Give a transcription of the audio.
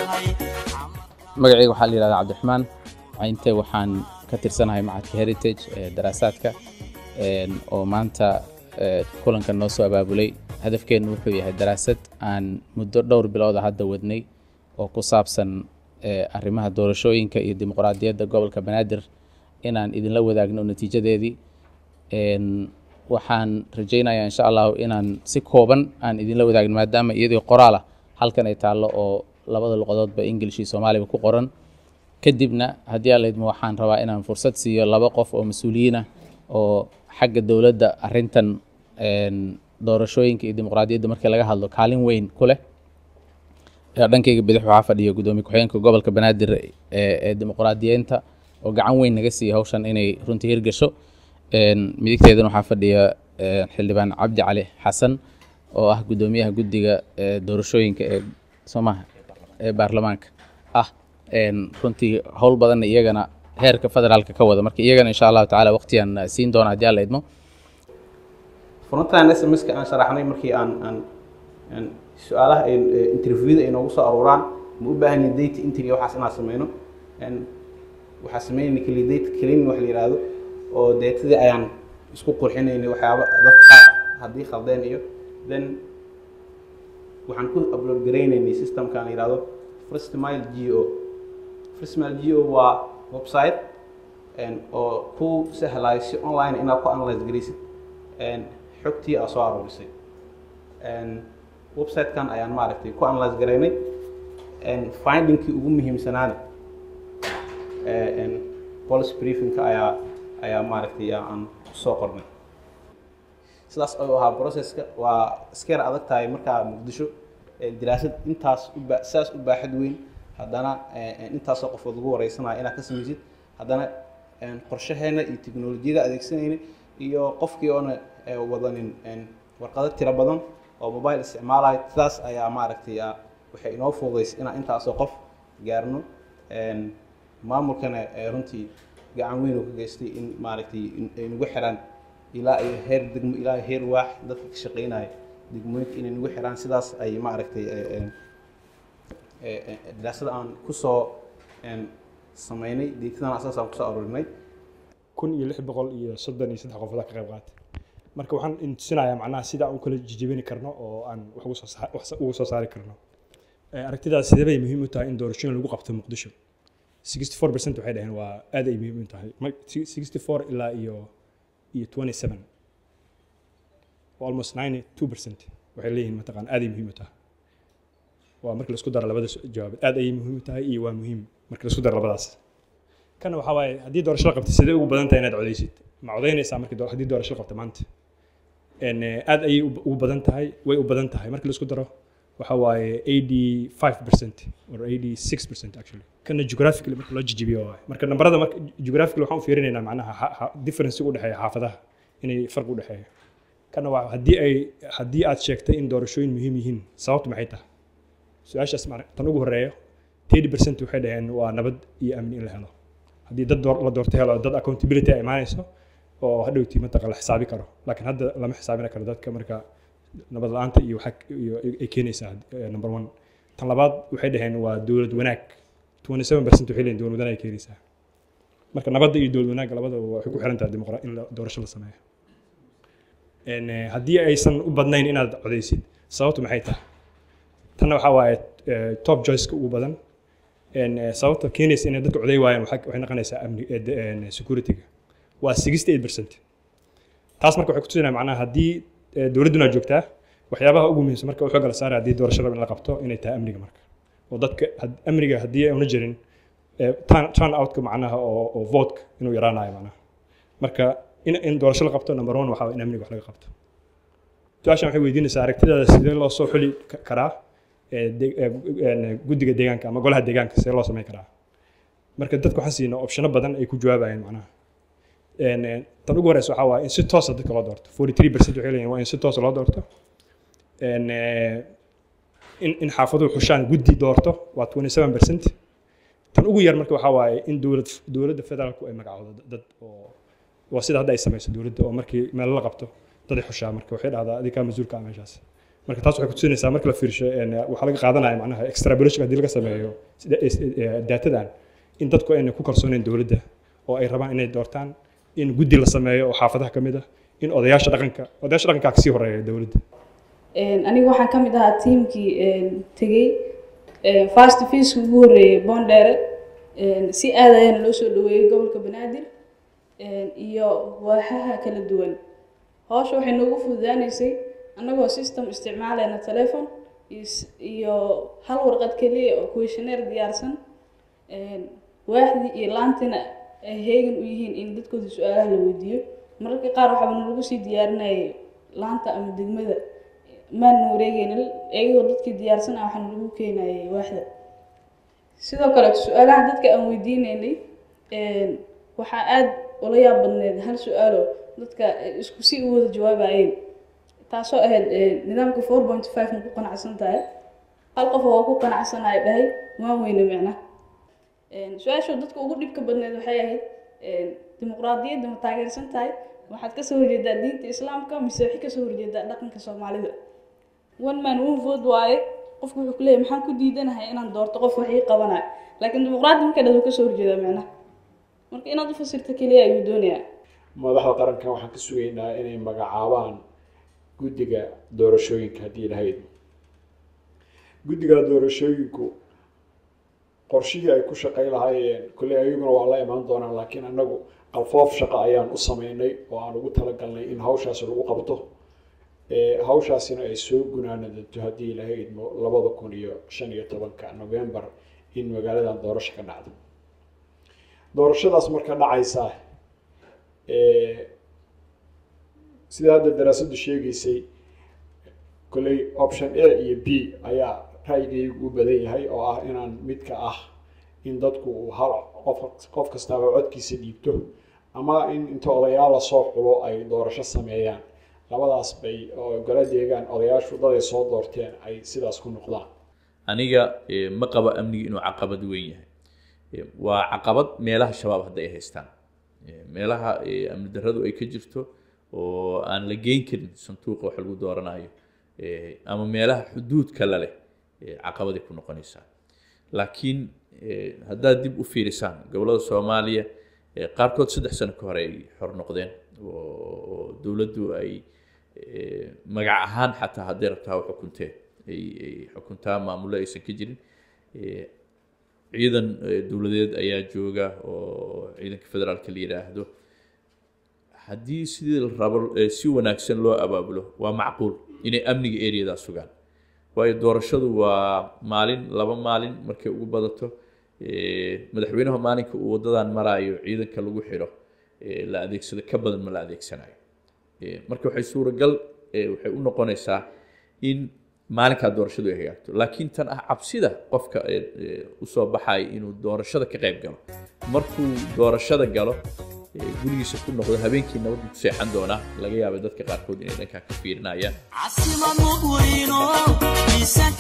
magacayga waxaa la yidhahdaa cabdiraxmaan inte waxaan ka tirsanahay macadka heritage ee daraasaadka oo maanta kulankan noo soo abaabulay hadafkeennu wuxuu yahay daraasad aan muddo dhowr bilooda hadda wadnay oo ku saabsan arrimaha doorashooyinka iyo dimuqraadiyadda gobolka banaadir inaan idinla wadaagno natiijadeedii waxaan rajaynayaa insha allahu inaan si kooban aan idinla wadaagno maadaama iyadii qoraal ah halkan ay taallo oo labada luqadoodba english iyo soomaaliba ku qoran kadibna haddii aan laydmo waxaan rabaa inaan fursad siiyo laba qof oo mas-uuliyiin ah oo xagga dowladda arrintan doorashooyinka iyo dimuqraadiyadda markii laga hadlo kaalin weyn ku leh dhankayga bidix waxaa fadhiya guddoomiye ku-xigeenka gobolka banaadir ee dimuqraadiyeynta oo gacan weyn naga siiya hawshan inay runtii hirgasho midigteedana waxaa fadhiya xildhibaan cabdi cali xasan oo ah guddoomiyaha guddiga doorashooyinka ee soomaha ee baarlamaanka ah runtii howl badanna iyagana heerka federaalka ka wada marka iyagana insha allahu tacaala waqtiyan siin doona haddii aan la idmo frontan smska aan sharaxnay markii aan aan su-aalaha interviewda ay noogu soo aruuraan ma u baahan yahay data entry waxaas inaan sameyno waxaa sameynayna keli data cleaning wax la yihahdo oo datadii ayaan isku qurxinaynay waxyaaba dadka haddii khaldeen iyo then waxaan ku upload garaynaynay systemkan la yihahdo first mile g o first mile g o waa website oo ku sahlayo si online inaad ku analyze garaysid xogtii aa soo aroorisay website-kan ayaan maaragtay ku analyze garaynay findingkii ugu muhiimsanaana policy briefingka ayaa ayaa maaragtay aan kusoo qornay sidaas ayuu ahaa processka waa iska yar adag tahay markaa muqdisho daraasad intaas uba sidaas u baaxad weyn haddana intaasoo qofood lagu wareysanayo inaad ka samaysid haddana qorshaheena iyo teknolojiyada adeegsanayna iyo qofkii oona wadanin warqado tiro badan oo mobile isticmaalayo sidaas ayaa maaragtay waxay inoo fududaysay inaan intaasoo qof gaarno maamulkana runtii gacan weyn oo ka geystay in maaragtay ay nagu xiraan ilaa iyo heer degmo ilaa iyo heer waax dadka ka shaqeynaya degmooyinka inay nagu xiraan sidaas ay maaragtay daraasada aan kusoo sameynay deetadan asaas aan kusoo aruurinay kun iyo lix boqol iyo soddon iyo saddex qofood ka qayb qaatay marka waxaan intusinayaa macnaha sida aan u kala jijibini karno oo aan wax ugu soo wax ugu soo saari karno aragtidaas sidee bay muhiim u tahay in doorashooyin lagu qabto muqdisho 64 percent waxay dhaheen waa aad ay muhiim u tahay 64 ilaa iyo iyo 27 almost 92 percent waxay leeyihiin mataqaan aad ay muhiim u tahay waa marka laisku daro labada jawaab aad ayay muhiim u tahay iyo waa muhiim marka laisku daro labadaas kana waxaa waaye haddii doorasho la qabtay sidee ugu badan tahay inaad codeysid ma codeynaysaa markii haddii doorasho la qabta maanta aad ayay ugu badan tahay way u badan tahay marka laisku daro waxa waaye 85 percent or 86 percent actually kana geographically marka loo jijibiyo waaye marka nambarada marka geographically waxaan u fiirinaynaa macnaha difference u dhexeeya xaafadaha inay farq u dhexeeyo kana waa haddii ay haddii aad sheegtay in doorashooyin muhiim yihiin sababtu maxay tahay su-aashaas tan ugu horeeyo 30 percent waxay dhaheen waa nabad iyo amni in la helo haddii dad la doorto helo dad accountability ay imaanayso oo hadhowtii mataqa la xisaabi karo laakiin hadda lama xisaabin karo dadka marka nabad la-aanta iyo waxa iyo ay keenaysaa number one tan labaad waxay dhaheen waa dowlad wanaag 27 percent waxay leeyihin dowlad wanaag ay keenaysaa marka nabadda iyo dowlad wanaagga labadaba waxay ku xiran tahay dimuqra in doorasho la sameeyo haddii aysan u badnayn inaad codeysid sababtu maxay tahay tanna waxaa waaye top choiceka ugu badan sababta keenaysa inay dadka coday waayaan waxay noqonaysaa amni securityga waa 68 percent taas marka waxay kutusinaya macnaha haddii dowladduna joogtaa waxyaabaha ugu muhiimsan marka waxooga la saaraya haddii doorasho rab in la qabto inay tahay amniga marka oo dadka amniga haddii auna jirin turn outka macnaha oo oo votka inuu yaraanayo macnaha marka in in doorasho la qabto number one waxaa in amniga wax laga qabto su-aashan waxay weydiinaysaa aragtidaada sidee loo soo xuli karaa guddiga deegaanka ama golaha deegaanka sidee loo samayn karaa marka dadku waxaan siina opshano badan ay ku jawaabayeen macnaha tan ugu horeysa waxaa waaye in si toosa dadka loo doorto 43 percent waxay leeyihin waa in si toosa loo doorto in in xaafaduhu xushaan guddi doorto waa 27 percent tan ugu yar marka waxaa waaye in dowlad dowladda federaalku ay magacoodo dad oo waa sida hadda ay samayso dowladda oo markii meel la qabto dad ay xushaa marka waxay dhahdaa adiga kaa mas-uulka ah meeshaas marka taas waxay kutusinaysaa marka la fiirsho een, waxaa laga qaadanaya macnaha extrapolation haddii laga sameeyo sida daatadan in dadku aynay ku kalsooneen dowladda oo ay rabaan inay doortaan in guddi la sameeyo oo xaafadaha ka mid ah in odayaasha dhaqanka odayaasha dhaqanka kasii horeeya dowladda Een, aniga waxaan ka mid ahaa tiimkii een, tegey een, fast feeska ugu horreeyay boondheere een, si aad ayaana loo soo dhaweeyey gobolka banaadir een, iyo waaxaha kala duwan hawsha waxay noogu fududaanaysay annagoo system isticmaalayna telefon iyo s- iyo hal warqad keliya oo questionnaire diyaarsan een, waaxdii iyo laantina ay heegan u yihiin in dadkooda su-aalaha la weydiiyo mararka qaar waxaaba nalagu sii diyaarinayay laanta ama degmada maana wareegaynin iyagoo dadkii diyaarsan ah waxaana lagu keenayay waaxda sidoo kale su-aalaha dadka aan weydiinaynay een, waxaa aad ula yaab badneed hal su-aalo dadka ay isku si u wada jawaabayeen taasoo ahayd een, nidaamka four point five ma ku qanacsan tahay hal qof oo ku qanacsanaya dhahay waan weyne micna Een, su-aashu dadka ugu dhibka badneed waxay ahayd een, dimuqraadiyadda ma taageersan tahay waxaad kasoo horjeedaa diinta islaamka mise waxay kasoo horjeedaa dhaqanka soomaalida one man one vote waaye qofku wuxuu ku leeyahay maxaan ku diidanahay inaan doorto qof wax ii qabanayo laakiin dimuqraadi marka dhado kasoo horjeedaa micnaha marka inaad u fasirto keliya ayuu doonayaa madaxda qarankan waxaan ka sugaynaa inay magacaabaan guddiga doorashooyinka haddii lahayd guddiga doorashooyinku qorshihii ay ku shaqay lahaayeen kolley ayaguna waa la imaan doonaan laakiin annagu qalfoof shaqo ayaan u sameynay oo aan ugu talagalnay in hawshaasi lagu qabto Ee, hawshaasina ay soo gunaanadato haddii lahayd labada kun iyo shan iyo tobanka november in magaaladan doorasho ka dhacdo doorashadaas marka dhacaysa ee, sida hadda daraasaddu sheegaysay kolley option a iyo b ayaa ra'yigaygu u badan yahay oo ah inaan midka ah in dadku uu hal qof qof kastaaba codkiisa dhiibto ama in inta odayaal lasoo xulo ay doorasho sameeyaan labadaas bay oo gala deegaan odayaashu daday soo doorteen ay sidaas ku noqdaan aniga eh, ma qabo amniga inuu caqabad weyn yahay Eh, waa caqabad meelaha shabaab hadda ay haystaan Eh, meelaha eh, amni darradu ay ka jirto oo aan la geyn karin sanduuqa wax lagu dooranayo Eh, ama meelaha xuduudka la leh eh, caqabaday ku noqonaysaa laakiin eh, haddaad dib u fiirisaan gobollada soomaaliya eh, qaarkood saddex sano ka hore ay xor noqdeen oo oo dowladdu ay eh, magac ahaan xataa hadday rabtaa u xukuntee ay ay xukuntaa maamullo aysan ka jirin Eh, ciidan eh, dowladeed ayaa jooga oo ciidanka federaalka la yidhaahdo haddii sidii la rabo eh, si wanaagsan loo abaabulo waa macquul inay amniga areadaa sugaan waayo doorashadu waa maalin laba maalin markay ugu badato Eh, madaxweynaha maalinka uu wadadan maraayo ciidanka lagu xidho eh, la adeegsado ka badan ma la adeegsanayo Eh, marka waxay suuragal eh, waxay u noqonaysaa in maalinkaa doorashadu ay hagaagto laakiin tan ah cabsida qofka eh, eh, usoo baxaya inuu doorashada ka qayb galo markuu doorashada galo eh, gurigiisa ku noqdo habeenkii nabaddu ku seexan doonaa laga yaaba dadka qaarkood inay dhankaa ka fiirinayaan عاصمة مؤورينو